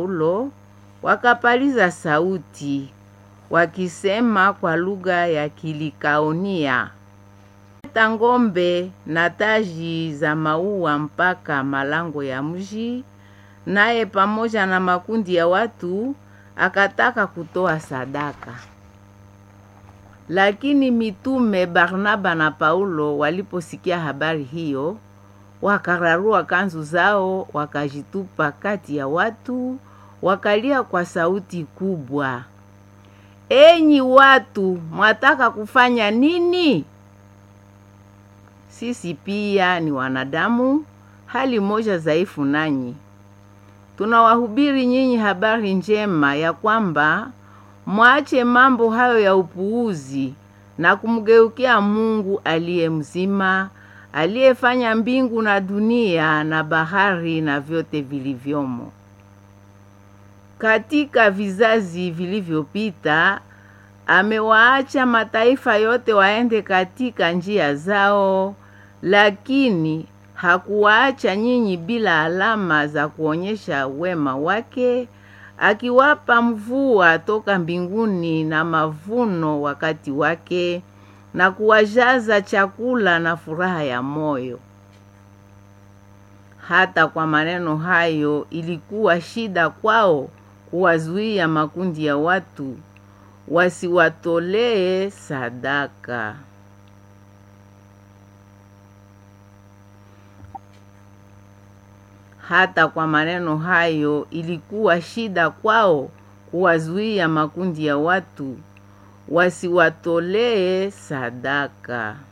Paulo wakapaliza sauti wakisema kwa lugha ya Kilikaonia, leta ng'ombe na taji za maua mpaka malango ya mji. Naye pamoja na makundi ya watu akataka kutoa sadaka. Lakini mitume Barnaba na Paulo waliposikia habari hiyo, wakararua kanzu zao, wakajitupa kati ya watu, wakalia kwa sauti kubwa, enyi watu, mwataka kufanya nini? Sisi pia ni wanadamu, hali moja dhaifu nanyi. Tunawahubiri nyinyi habari njema ya kwamba mwache mambo hayo ya upuuzi na kumgeukia Mungu aliye mzima, aliyefanya mbingu na dunia na bahari na vyote vilivyomo. Katika vizazi vilivyopita amewaacha mataifa yote waende katika njia zao, lakini hakuwaacha nyinyi bila alama za kuonyesha wema wake, akiwapa mvua toka mbinguni na mavuno wakati wake, na kuwajaza chakula na furaha ya moyo. Hata kwa maneno hayo ilikuwa shida kwao kuwazuia makundi ya watu wasiwatolee sadaka. Hata kwa maneno hayo ilikuwa shida kwao kuwazuia makundi ya watu wasiwatolee sadaka.